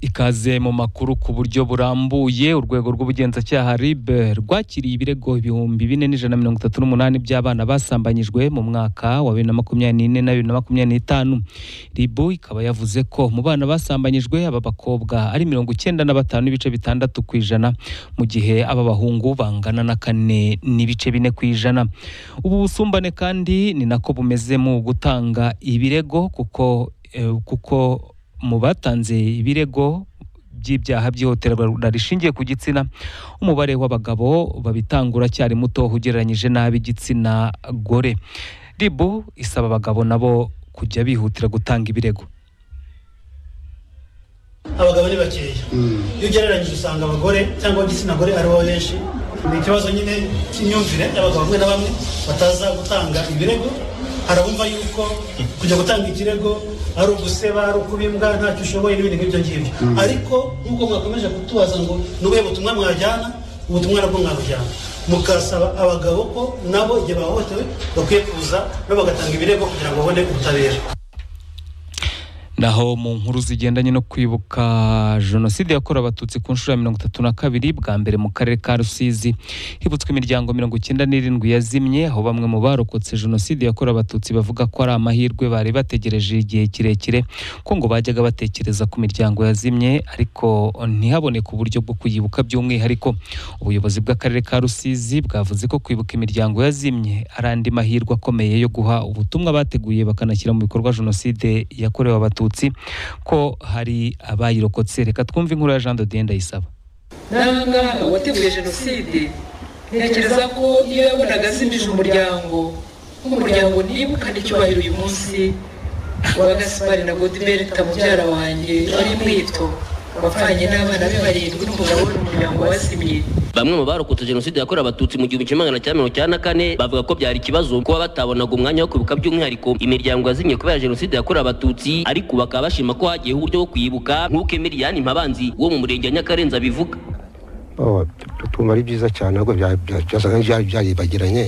Ikaze mu makuru ku buryo burambuye urwego rw'ubugenzacyaha RIB rwakiriye ibirego ibihumbi bine n'ijana na mirongo itatu n'umunani by'abana basambanyijwe mu mwaka wa bibiri na makumyabiri n'ine na bibiri na makumyabiri n'itanu RIB ikaba yavuze ko mu bana basambanyijwe aba bakobwa ari mirongo icyenda na batanu n'ibice bitandatu ku ijana mu gihe aba bahungu bangana na kane n'ibice bine ku ijana ubu busumbane kandi ni nako bumeze mu gutanga ibirego kuko eh, kuko mu batanze ibirego by'ibyaha by'ihohoterwa rishingiye ku gitsina umubare w'abagabo babitangura cyari muto ugereranyije n'ab'igitsina gore ribu isaba abagabo nabo kujya bihutira gutanga ibirego abagabo ni bakeya iyo ugereranyije usanga abagore cyangwa igitsina gore aribo benshi ni ikibazo nyine cy'imyumvire y'abagabo bamwe na bamwe bataza gutanga ibirego hari abumva yuko kujya gutanga ikirego ari uguseba ari ukubimbwa ntacyo ushoboye n'ibindi nk'ibyo ngibyo ariko nk'uko mwakomeje kutubaza ngo ni ubuhe butumwa mwajyana ubutumwa nabwo mwabujyana mukasaba abagabo ko nabo igihe bahohotewe bakwiye kuza nabo bagatanga ibirego kugira ngo babone ubutabera naho mu nkuru zigendanye no kwibuka jenoside yakorewe abatutsi ku nshuro ya mirongo itatu na kabiri bwa mbere mu karere ka rusizi hibutswe imiryango mirongo icyenda n'irindwi yazimye aho bamwe mu barokotse jenoside yakorewe abatutsi bavuga ko ari amahirwe bari bategereje igihe kirekire ko ngo bajyaga batekereza ku miryango yazimye ariko ntihaboneke uburyo bwo kuyibuka by'umwihariko ubuyobozi bw'akarere ka rusizi bwavuze ko kwibuka imiryango yazimye ari andi mahirwe akomeye yo guha ubutumwa bateguye bakanashyira mu bikorwa jenoside yakorewe abatutsi abatutsi ko hari abayirokotse reka twumve inkuru ya jean de ndayisaba n'aha ngaha uwateguye jenoside ntekereza ko iyo yabonaga azimije umuryango nk'umuryango nibukane icyubahiro uyu munsi wa gaspari na godiberita mubyara wanjye wari mwito wapfanye n'abana be barindwi n'umugabo we n'umuryango wazimye bamwe mu barokotse jenoside yakorewe abatutsi mu gihumbi kimwe magana cyenda mirongo icyenda na kane bavuga ko byari ikibazo kuba batabonaga umwanya wo kwibuka by'umwihariko imiryango yazimye kubera jenoside yakorewe abatutsi ariko bakaba bashima ko hagiyeho uburyo bwo kwibuka nk'uko emiriyani mpabanzi wo mu murenge wa nyakarenza abivuga tumva ari byiza cyane ahubwo byasaga n'ibyari byaribagiranye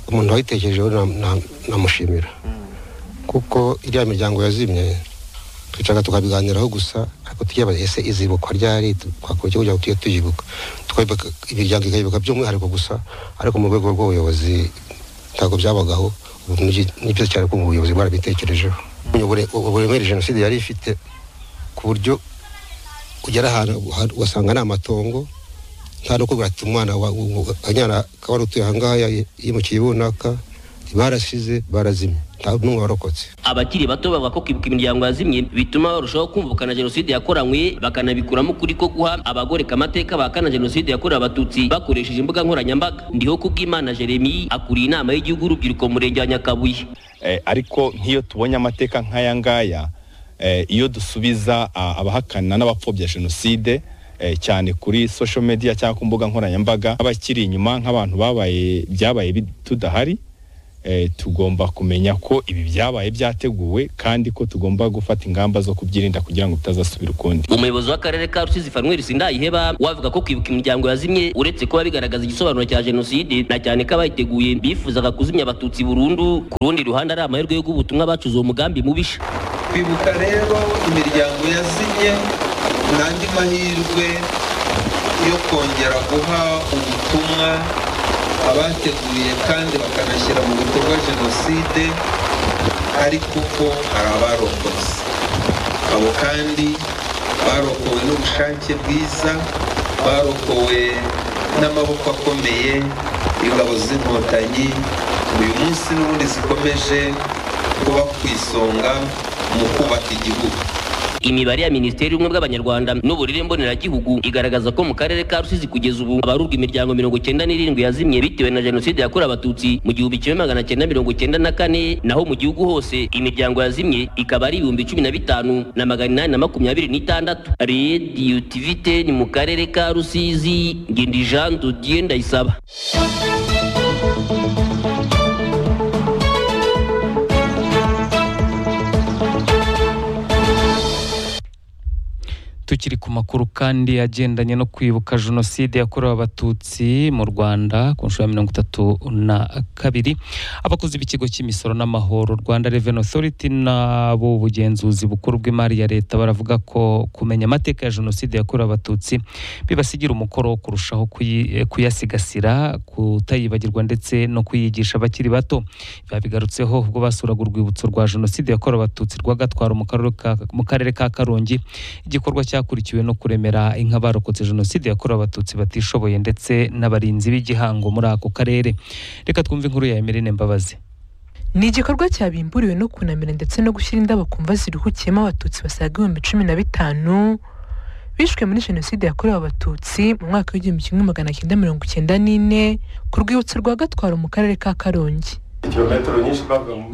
umuntu wayitekerejeho namushimira kuko iriya miryango yazimye twicaga tukabiganiraho gusa ariko tukibaza ese izibukwa ryari twakora iki kugira ngo tujye tuyibuka twayibuka imiryango ikayibuka by'umwihariko gusa ariko mu rwego rw'ubuyobozi ntabwo byabagaho ubu ni byiza cyane ko ubuyobozi bwarabitekerejeho uburemere jenoside yari ifite ku buryo ugera ahantu ugasanga ni amatongo nta no kubwira ati umwana akanyana kaba ari utuye aha ngaha yimukiye runaka barasize barazimye n'umwe warokotse abakiri bato bavuga ko kwibuka imiryango yazimye bituma barushaho kumvikana jenoside yakoranywe bakanabikuramo ukuri ko guha abagore amateka bahakana jenoside yakorewe abatutsi bakoresheje imbuga nkoranyambaga ndiho kubw'imana jeremy akuriye inama y'igihugu urubyiruko mu murenge wa nyakabuye ariko nk'iyo tubonye amateka nk'aya ngaya iyo dusubiza abahakana n'abapfobya jenoside cyane kuri social media cyangwa ku mbuga nkoranyambaga abakiri inyuma nk'abantu babaye byabaye tudahari tugomba kumenya ko ibi byabaye byateguwe kandi ko tugomba gufata ingamba zo kubyirinda kugira ngo bitazasubira ukundi umuyobozi w'akarere ka rusizi fanweri sindayiheba wavuga ko kwibuka imiryango yazimye uretse kuba bigaragaza igisobanuro cya jenoside na cyane ko abayiteguye bifuzaga kuzimya abatutsi burundu ku rundi ruhande ari amahirwe yo ubutumwa bacuze uwo mugambi mubisha kwibuka rero imiryango yazimye ni andi mahirwe yo kongera guha ubutumwa abateguye kandi bakanashyira mu bikorwa jenoside ariko ko hari abarokotse abo kandi barokowe n'ubushake bwiza barokowe n'amaboko akomeye y'ingabo z'inkotanyi uyu munsi n'ubundi zikomeje kuba ku isonga mu kubaka igihugu imibare ya minisiteri y'ubumwe bw'abanyarwanda n'uburere mboneragihugu igaragaza ko mu karere ka rusizi kugeza ubu abarurwa imiryango mirongo cyenda n'irindwi yazimye bitewe na jenoside yakorewe abatutsi mu gihumbi kimwe magana cyenda mirongo cyenda na kane naho mu gihugu hose imiryango yazimye ikaba ari ibihumbi cumi na bitanu na magana inani na makumyabiri n'itandatu rediyo tivite ni mu karere ka rusizi ngindi jean dodiye ndayisaba tukiri ku makuru kandi agendanye no kwibuka jenoside yakorewe abatutsi mu rwanda ku nshuro ya mirongo itatu na kabiri abakozi b'ikigo cy'imisoro n'amahoro rwanda reveni otoriti n'abo bugenzuzi bukuru bw'imari ya leta baravuga ko kumenya amateka ya jenoside yakorewe abatutsi bibasigira umukoro wo kurushaho kuyi- eh, kuyasigasira kutayibagirwa ndetse no kuyigisha abakiri bato biba bigarutseho ubwo basuraga urwibutso rwa jenoside yakorewe abatutsi rwa gatwaro mu karere ka- mu karere ka karongi igikorwa cyakurikiwe no kuremera inka barokotse jenoside yakorewe abatutsi batishoboye ndetse n'abarinzi b'igihango muri ako karere reka twumve inkuru ya emerine mbabazi ni igikorwa cyabimburiwe no kunamira ndetse no gushyira indabo ku mva ziruhukiyemo abatutsi basaga ibihumbi cumi na bitanu bishwe muri jenoside yakorewe abatutsi mu mwaka w'igihumbi kimwe magana cyenda mirongo icyenda n'ine ku rwibutso rwa gatwaro mu karere ka karongi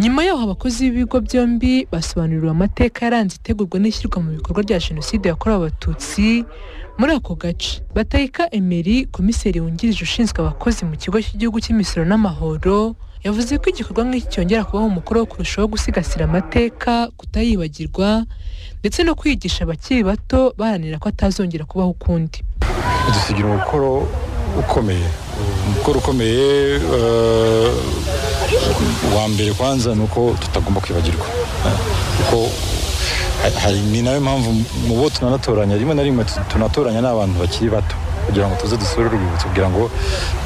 nyuma yaho abakozi b'ibigo byombi basobanuriwe amateka yaranze itegurwa n'ishyirwa mu bikorwa rya jenoside yakorewe abatutsi muri ako gace batayika emeri komiseri wungirije ushinzwe abakozi mu kigo cy'igihugu cy'imisoro n'amahoro yavuze ko igikorwa nk'iki cyongera kubaho umukoro wo kurushaho gusigasira amateka kutayibagirwa ndetse no kwigisha abakiri bato baharanira ko atazongera kubaho ukundi dusigira umukoro ukomeye umukoro ukomeye eh, wa mbere kwanza ni uko tutagomba kwibagirwa eh, kuko ha- hari ni nayo mpamvu mu bo tunanatoranya rimwe na rimwe tu- tunatoranya n'abantu bakiri bato kugira ngo tuze dusure urwibutso kugira ngo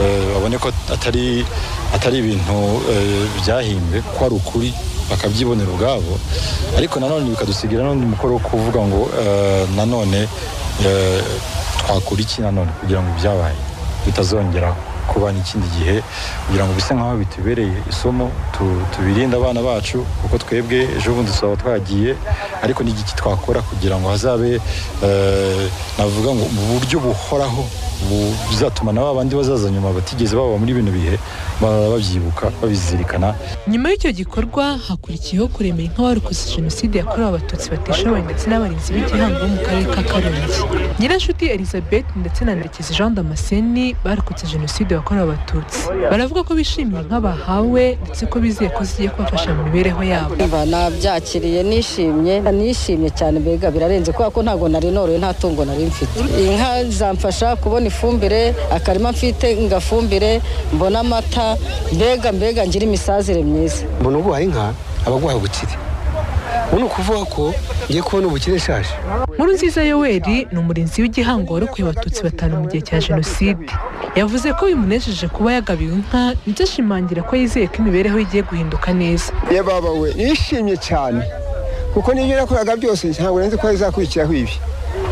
eh, babone ko atari atari ibintu eh, byahimbwe ko ari ukuri bakabyibonera ubwabo ariko nanone bikadusigira nanone umukoro wo kuvuga ngo eh, nanone eh, twakora iki nanone kugira ngo ibyabaye bitazongera kuba n'ikindi gihe kugira ngo bise nk'aho bitubereye isomo tu- tubirinde abana bacu kuko twebwe ejo bundi tuzaba twagiye ariko n'igiki twakora kugira ngo hazabe eh, navuga ngo mu buryo buhoraho bu- buzatuma na babandi bazaza nyuma batigeze baba muri bino bihe ba- babyibuka babizirikana nyuma y'icyo gikorwa hakurikiyeho kuremera inkabarokotse jenoside yakorewe abatutsi batishoboye ndetse n'abarinzi b'igihango bo mu karere ka karongi nyirashuti elizabeth ndetse na ndekezi jean damascene barokotse jenoside yakorewe abatutsi baravuga ko bishimiye inka bahawe ndetse ko bizeye ko zigiye kubafasha mu mibereho yabo Umva, nabyakiriye nishimye nishimye cyane mbega birarenze kubera ko ntabwo nari noroye nta tungo nari mfite inka zamfasha kubona ifumbire akarima mfite ngafumbire mbona amata mbega mbega ngira imisazire myiza mbona uguhaye inka aba aguhaye ubukire ubu ni ukuvuga ko ngiye kubona ubukire ishaje nkuru nziza yoweri ni umurinzi w'igihango warokoye abatutsi batanu mu gihe cya jenoside yavuze ko bimunejeje kuba yagabiwe inka ndetse ashimangira ko yizeye ko imibereho ye igiye guhinduka neza yababa we nishimye cyane kuko n'ibyo nakoraga byose ntabwo nari nzi ko bizakurikiraho ibi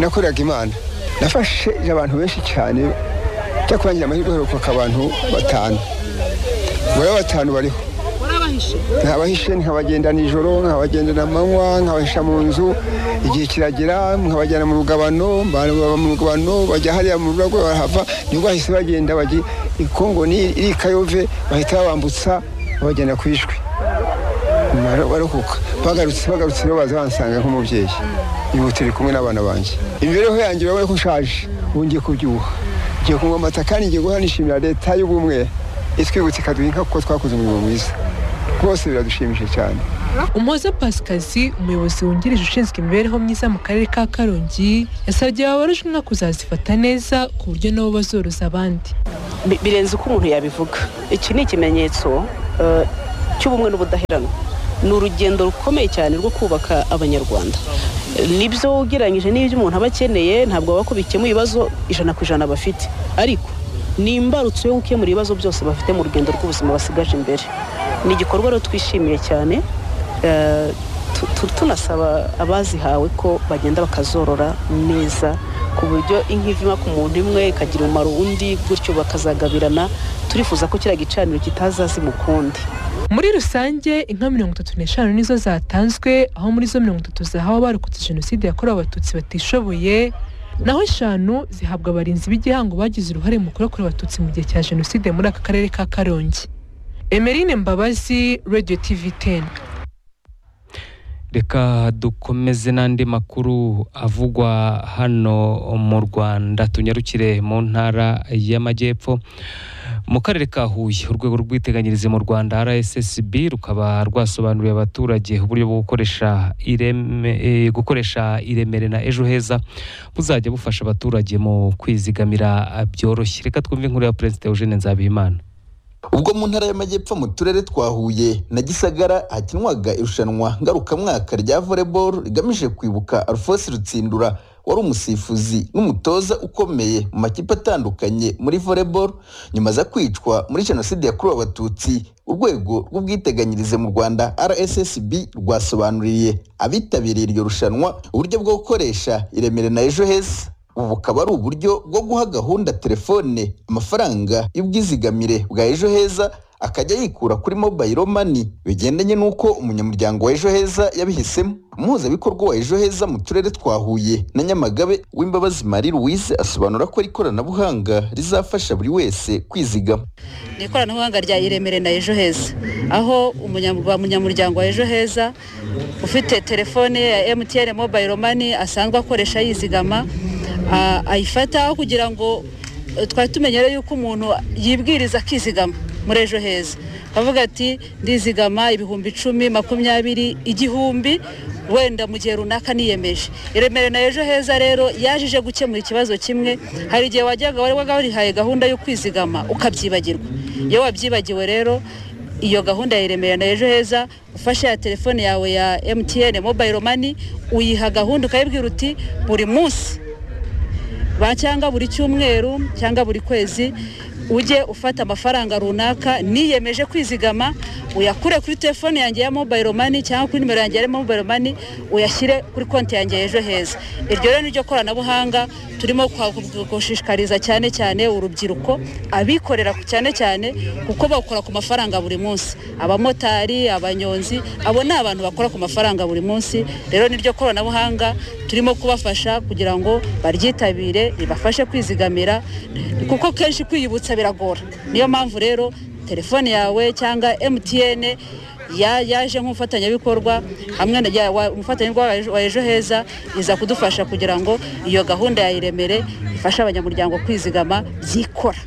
nakoraga imana nafashe abantu benshi cyane cyo kurangira amahirwe heruka abantu batanu muri abo batanu bariho nkabahishe nkabagenda nijoro nkabagenda na manywa nkabahisha mu nzu igihe kiragera nkabajyana mu rugabano baba mu rugabano bajya hariya mu rugo barahava nibwo bahise bagenda bajya ikongo ni iri kayove bahita babambutsa babajyana ku ishwi Baro- barokoka bagarutse bagarutse rero baza bansanga nk'umubyeyi ubu turi kumwe n'abana banjye imibereho yanjye urabona ko nshaje ubu ngiye kubyibuha ngiye kunywa amata kandi ngiye guha nishimira leta y'ubumwe itwibutsa ikaduha inka kuko twakoze umurimo mwiza rwose biradushimishije cyane umuhoza pasikazi umuyobozi wungirije ushinzwe imibereho myiza mu karere ka karongi yasabye ababarujwe inka kuzazifata neza ku buryo nabo bazoroza abandi Bi- birenze uko umuntu yabivuga iki ni ikimenyetso eh, cy'ubumwe n'ubudaheranwa ni urugendo rukomeye cyane rwo kubaka abanyarwanda Eh, nibyo ugereranyije n'ibyo umuntu aba akeneye ntabwo baba ko bikemura ibibazo ijana ku ijana bafite ariko ni imbarutso yo gukemura ibibazo byose bafite mu rugendo rw'ubuzima basigaje imbere ni igikorwa rero twishimiye cyane eh, tu- tu- tunasaba abazihawe ko bagenda bakazorora neza ku buryo inka iva ku muntu imwe ikagira umumaro undi gutyo bakazagabirana turifuza ko kiriya gicaniro kitazazima ukundi muri rusange inka mirongo itatu n'eshanu nizo zatanzwe aho muri zo mirongo itatu zahawe abarokotse jenoside yakorewe abatutsi batishoboye naho eshanu zihabwa abarinzi b'igihango bagize uruhare mu kurokora abatutsi mu gihe cya jenoside muri aka karere ka karongi emerine mbabazi radio tv teni reka dukomeze n'andi makuru avugwa hano mu rwanda tunyarukire mu ntara y'amajyepfo mu karere ka huye urwego rw'iteganyirize mu rwanda rssb rukaba rwasobanuriye abaturage uburyo bwo gukoresha ireme eh, gukoresha iremere na ejo heza buzajya bufasha abaturage mu kwizigamira ah, byoroshye reka twumve inkuru ya perezida eugene nzabimana ubwo mu ntara y'amajyepfo mu turere twa huye na gisagara hakinwaga irushanwa ngarukamwaka rya volleyball rigamije kwibuka alphonse rutsindura wari umusifuzi n'umutoza ukomeye mu makipe atandukanye muri volleyball nyuma za kwicwa muri jenoside yakorewe abatutsi urwego rw'ubwiteganyirize mu rwanda rssb rwasobanuriye abitabiriye iryo rushanwa uburyo bwo gukoresha iremere na ejo heza ubu bukaba ari uburyo bwo guha gahunda telefone amafaranga y'ubwizigamire bwa ejo heza akajya yikura kuri mobile money bigendanye n'uko umunyamuryango wa ejo heza yabihisemo umuhuzabikorwa wa ejo heza mu turere twa huye na nyamagabe w'imbabazi marie louise asobanura ko ari ikoranabuhanga rizafasha buri wese kwizigama ni ikoranabuhanga rya iremere na ejo heza aho umunyam- ba munyamuryango wa ejo heza ufite telefone ye ya mtn mobile money asanzwe akoresha yizigama a- ayifata kugira ngo eh, twari tumenyere yuko umuntu yibwiriza akizigama muri ejo heza avuga ati ndizigama ibihumbi icumi makumyabiri igihumbi wenda mu gihe runaka niyemeje iremere na ejo heza rero yaje ije gukemura ikibazo kimwe hari igihe wajyaga wari warihaye gahunda yo kwizigama ukabyibagirwa iyo wabyibagiwe rero iyo gahunda ya iremera na ejo heza ufashe ya telefone yawe ya mtn mobile money uyiha gahunda ukayibwira uti buri munsi ba cyangwa buri cyumweru cyangwa buri kwezi ujye ufata amafaranga runaka niyemeje kwizigama uyakure kuri telefone yanjye ya mobile money cyangwa kuri nimero yanjye ya mobile money uyashyire kuri konti yanjye ya ejo heza iryo rero niryo koranabuhanga turimo kwa- gushishikariza cyane cyane urubyiruko abikorera ku- cyane cyane kuko bakora ku mafaranga buri munsi abamotari abanyonzi abo ni abantu bakora ku mafaranga buri munsi rero niryo koranabuhanga turimo kubafasha kugira ngo baryitabire ribafashe kwizigamira kuko kenshi kwiyibutsa biragora niyo mpamvu rero telefone yawe cyangwa mtn ya- yaje nk'umufatanyabikorwa hamwe na ya- wa- umufatanyabikorwa wa Ejo- wa ejo heza iza kudufasha kugira ngo iyo gahunda ya iremere ifashe abanyamuryango kwizigama byikora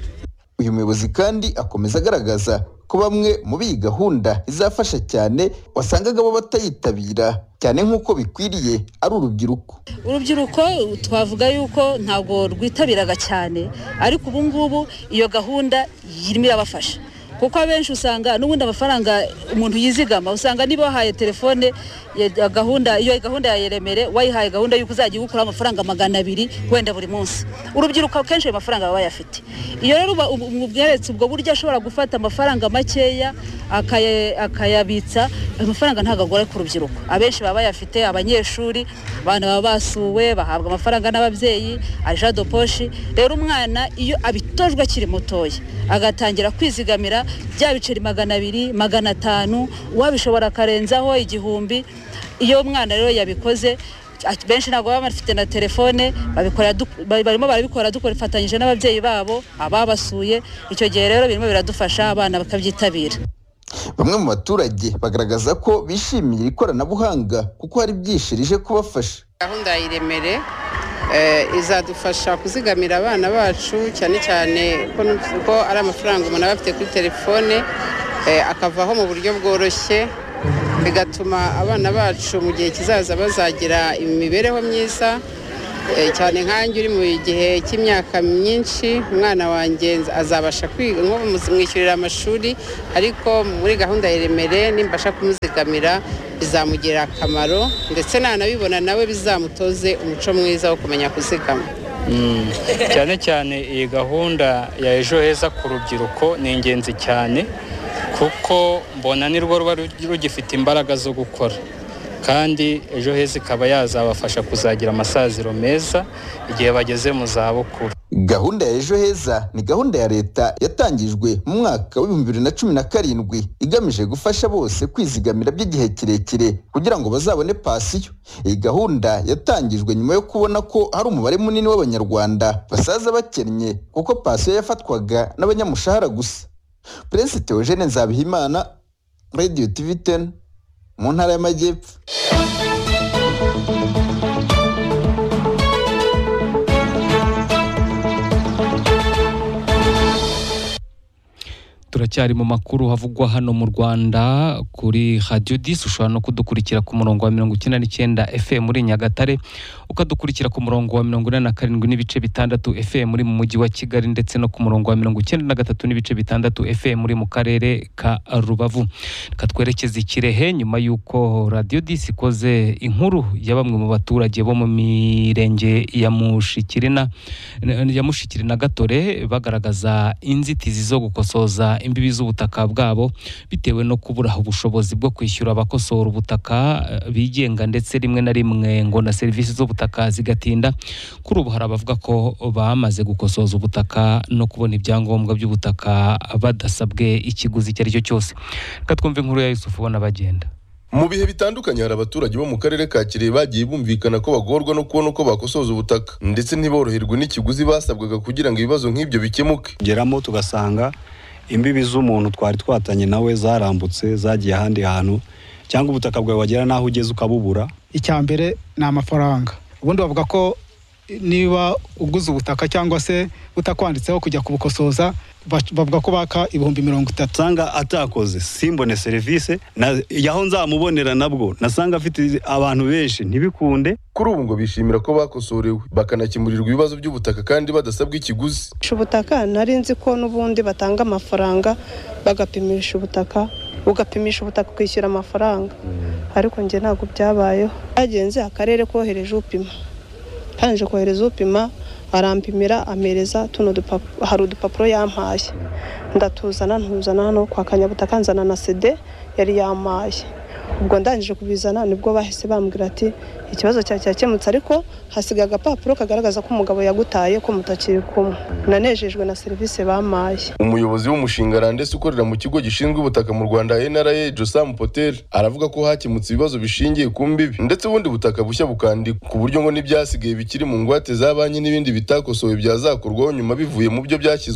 uyu muyobozi kandi akomeza agaragaza ko bamwe muri iyi gahunda izafasha cyane wasangaga bo batayitabira cyane nk'uko bikwiriye ari urubyiruko urubyiruko twavuga yuko ntabwo rwitabiraga cyane ariko ubu ngubu iyo gahunda irimo irabafasha kuko abenshi usanga n'ubundi amafaranga umuntu yizigama usanga niba wahaye telefone ya- gahunda iyo gahunda ya iremere wayihaye gahunda y'uko uzajya iwukuraho amafaranga magana abiri wenda buri munsi urubyiruko akenshi ayo mafaranga baba bayafite iyo rero uba- ubu- ubu bweretse ubwo buryo ashobora gufata amafaranga makeya akaya- akayabitsa ayo mafaranga ntabwo agora ku rubyiruko abenshi baba bayafite abanyeshuri abana baba basuwe bahabwa amafaranga n'ababyeyi ajado poshi rero umwana iyo abitojwe akiri mutoya agatangira kwizigamira bya biceri magana abiri magana atanu uwabishobora akarenzaho igihumbi iyo umwana rero yabikoze at- benshi ntabwo baba bafite na telefone babikora du- ba- barimo barabikora dufatanyije n'ababyeyi babo ababasuye icyo gihe rero birimo biradufasha abana bakabyitabira bamwe mu baturage bagaragaza ko bishimiye iri koranabuhanga kuko hari byishirije kubafasha gahunda ya iremere eh, izadufasha kuzigamira abana bacu cyane cyane ko nu- ko ari amafaranga umuntu aba afite kuri telefone eh, akavaho mu buryo bworoshye bigatuma abana bacu mu gihe kizaza bazagira imibereho myiza eh, cyane nkanjye uri mu gihe cy'imyaka myinshi umwana wanjye nz- azabasha kwiga nko kumwishyurira amashuri ariko muri gahunda ya iremere nimbasha kumuzigamira bizamugirira akamaro ndetse nanabibona nawe bizamutoze umuco mwiza wo kumenya kuzigama Mm. cyane cyane iyi gahunda ya ejo heza ku rubyiruko ni ingenzi cyane kuko mbona nirwo ruba rugifite imbaraga zo gukora kandi ejo heza ikaba yazabafasha kuzagira amasaziro meza igihe bageze mu zabukuru gahunda ya ejo heza ni gahunda ya leta yatangijwe mu mwaka w'ibihumbi bibiri na cumi na karindwi igamije gufasha bose kwizigamira by'igihe kirekire kugira ngo bazabone pasiyo iyi gahunda yatangijwe nyuma yo kubona ko hari umubare munini w'abanyarwanda basaza bakennye kuko pasiyo yafatwaga n'abanyamushahara gusa perezida Eugene Nzabihimana radio tv 10 mu ntara y'amajyepfo turacyari mu makuru havugwa hano mu rwanda kuri radiyo disi ushobora no kudukurikira ku murongo wa mirongo icyenda n'icyenda fm muri nyagatare ukadukurikira ku murongo wa mirongo inani na karindwi n'ibice bitandatu fm muri mu mujyi wa kigali ndetse no ku murongo wa mirongo icyenda na gatatu n'ibice bitandatu fm muri mu karere ka rubavu reka twerekeze ikirehe nyuma y'uko radiyo disi ikoze inkuru ya bamwe mu baturage bo mu mirenge ya mushikirina ya mushikiri na gatore bagaragaza inzitizi zo gukosoza imbibi z'ubutaka bwabo bitewe no kubura ubushobozi bwo kwishyura abakosora ubutaka eh, bigenga ndetse rimwe na rimwe ngo na serivisi z'ubutaka zigatinda kuri ubu hari abavuga ko bamaze gukosoza ubutaka no kubona ibyangombwa by'ubutaka badasabwe ikiguzi icyo ari cyo cyose reka twumve inkuru ya yusufu ubona bagenda mu bihe bitandukanye hari abaturage bo mu karere ka kirehe bagiye bumvikana ko bagorwa no kubona uko bakosoza ubutaka ndetse ntiboroherwe n'ikiguzi basabwaga kugira ngo ibibazo nk'ibyo bikemuke geramo tugasanga imbibi z'umuntu twari twatanye nawe zarambutse zagiye ahandi hantu cyangwa ubutaka bwawe wagera n'aho ugeze ukabubura icya mbere ni amafaranga ubundi bavuga ko niba uguze ubutaka cyangwa se utakwanditseho kujya kubukosoza bac- bavuga ko baka ibihumbi mirongo itatu usanga atakoze simbone serivisi na yaho nzamubonera nabwo nasanga afite abantu benshi ntibikunde kuri ubu ngo bishimira ko bakosorewe bakanakemurirwa ibibazo by'ubutaka kandi badasabwa ikiguzi Gupimisha ubutaka nari nzi ko n'ubundi batanga amafaranga bagapimisha ubutaka ugapimisha ubutaka ukishyura amafaranga ariko njye ntabwo byabayeho bagenze akarere kohereje upima ntangaje kohereza upima arampimira amereza tuno dupa- hari udupapuro yampaye ndatuzana ntuzana hano kwa kanyabutaka nzana na sede yari yampaye ubwo ndangije kubizana nibwo bahise bambwira ati ikibazo cyawe cyakemutse ariko hasigaye agapapuro kagaragaza ko umugabo yagutaye ko mutakiri kumwe nanejejwe na serivisi bampaye umuyobozi w'umushinga randesi ukorera mu kigo gishinzwe ubutaka mu rwanda nra josam poter aravuga ko hakemutse ibibazo bishingiye ku mbibi ndetse ubundi butaka bushya bukandikwa ku buryo ngo n'ibyasigaye bikiri mu ngwate za banki n'ibindi bitakosowe byazakorwaho nyuma bivuye mu byo byashyizwe